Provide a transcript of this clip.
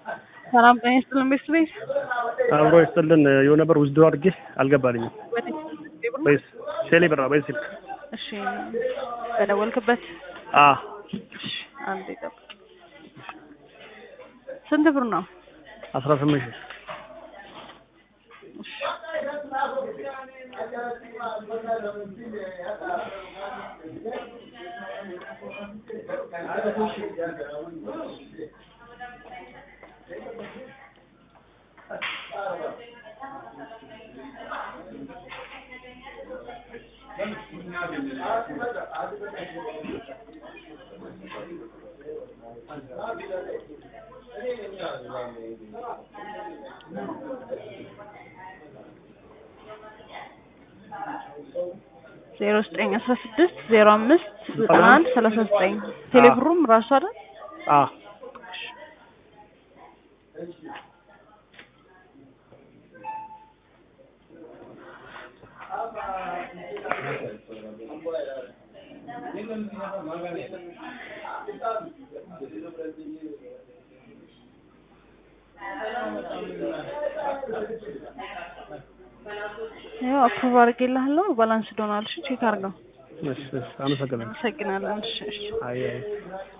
ሰላም ጤና ይስጥልን ቤተሰቤት አብሮ ይስጥልን የሆነ ብር ውስዶ አድርጌ አልገባልኝም። ወይስ ቴሌ ብር ነው? በዚህ ስልክ እሺ በደወልክበት አ እሺ አንዴ ጠብቅ ስንት ብር ነው አስራ ስምንት ሺህ ዜሮ ዘጠኝ አስራ ስድስት ዜሮ አምስት ዘጠና አንድ ሰላሳ ዘጠኝ ቴሌብሩም ራሱ አይደል አ ያው አፕሩቭ አድርጌልሃለሁ ባላንስ ዶናል እሺ ቼክ አድርገው እሺ እሺ፣ አመሰግናለሁ። አመሰግናለን እሺ እሺ አይ አይ